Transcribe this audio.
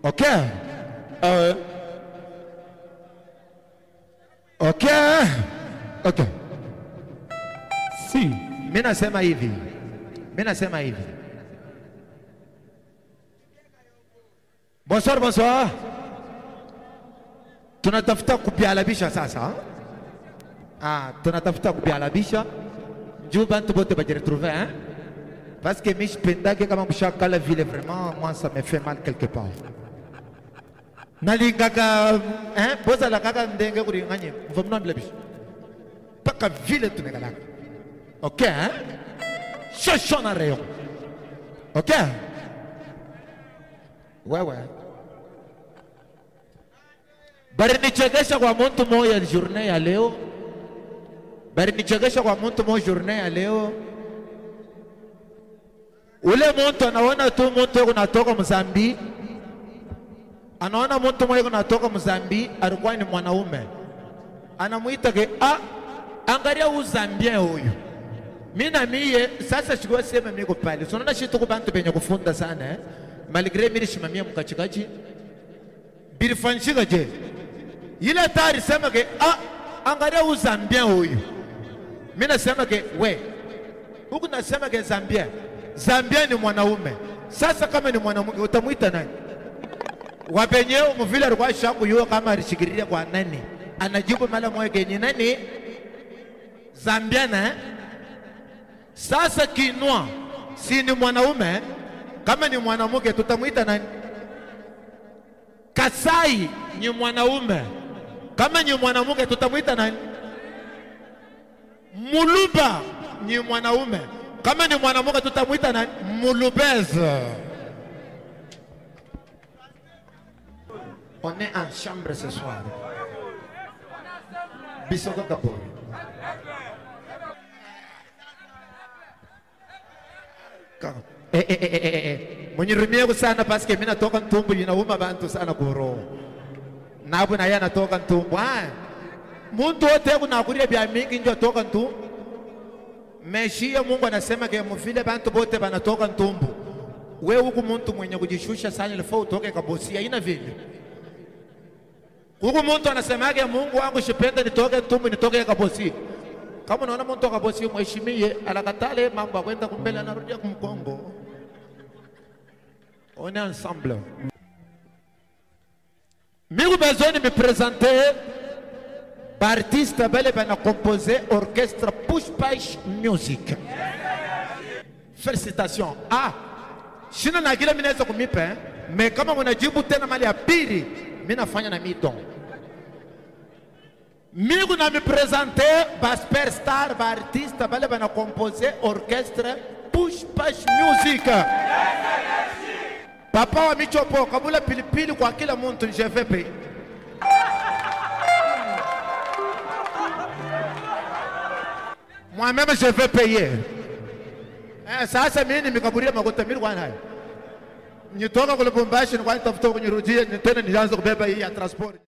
Okay. Uh, okay. Okay. Si. Mimi nasema hivi. Mimi nasema hivi. Bonsoir, bonsoir. Tunatafuta kupialabisha sasa. Ah, tunatafuta kupialabisha. Juu bantu bote bajiretrouver hein. Parce que mimi sipendake kama mshakala vile vraiment moi ça me fait mal quelque part. Nalingaka hein, bozala kaka ndenge kulinganye. Mvamna bilabisha. Paka vile tunekalaka. Ok, hein? Cherchons un rayon. Ok? Ouais, ouais. Barinichekesha kwa mtu moja journée ya leo. Barinichekesha kwa mtu moja journée ya leo. Ule mtu anaona tu mtu yuko natoka Mzambi. Anaona mtu mmoja kunatoka Mzambi alikuwa ni mwanaume. Anamuita ke ah, angalia huyu Zambia huyu. Mimi na mie sasa chukua sema mimi ko pale. So unaona shitu kwa bantu benye kufunda sana eh. Malgré mimi shimamia mkachikaji. Bilifanyika je? Ile tari sema ke ah angalia huyu Zambia huyu. Mimi nasema ke we. Huku nasema ke Zambia. Zambia ni mwanaume. Sasa kama ni mwanamke utamuita nani? Wapenyewe mvile alikuwa shaku yuo kama alishikilia kwa nani? Anajibu mara moja ke ni nani? Zambiana eh? Sasa kinwa si ni mwanaume, kama ni mwanamke tutamwita nani? Kasai ni mwanaume, kama ni mwanamke tutamwita nani? Muluba ni mwanaume, kama ni mwanamke tutamwita nani? Mulubeza. On est en chambre ce soir. Bisoko Kapori. Eh, eh, eh, eh, eh, eh. Mwenye sana paske mimi natoka Ntumbu inauma bantu sana kuro. Nabu na yeye anatoka Ntumbu. Ah. Muntu wote kunakulia bya mingi ndio toka Ntumbu. Meshia Mungu anasema ke mvile bantu bote banatoka Ntumbu. We huku muntu mwenye kujishusha sana ilifaa utoke kabosia ina vile. Huku muntu anasemaga Mungu wangu shipenda nitoke Ntumbu nitoke kabosia. Kama unaona mtu akabosi mheshimie, alakatale mambo akwenda kumbele, anarudia kumkongo. On est ensemble. Mimi besoin de me présenter artiste bale bana composé orchestre Push Push Music. Félicitations. Ah, shina na kile mimi naweza kumipa eh? Me kama mnajibu tena mali ya pili, mimi nafanya na midon. Mimi na me présenter ba superstar ba artiste bale bana composé orchestre Push Push Music. Papa wa michopo kabula pilipili kwa kila mtu je vais payer. Moi-même je vais payer. Eh, sasa mimi nimekaburia makuta mimi kwa nayo. Nitoka kule Lubumbashi nilikuwa nitafuta kunirudie tena nianze kubeba hii ya transport.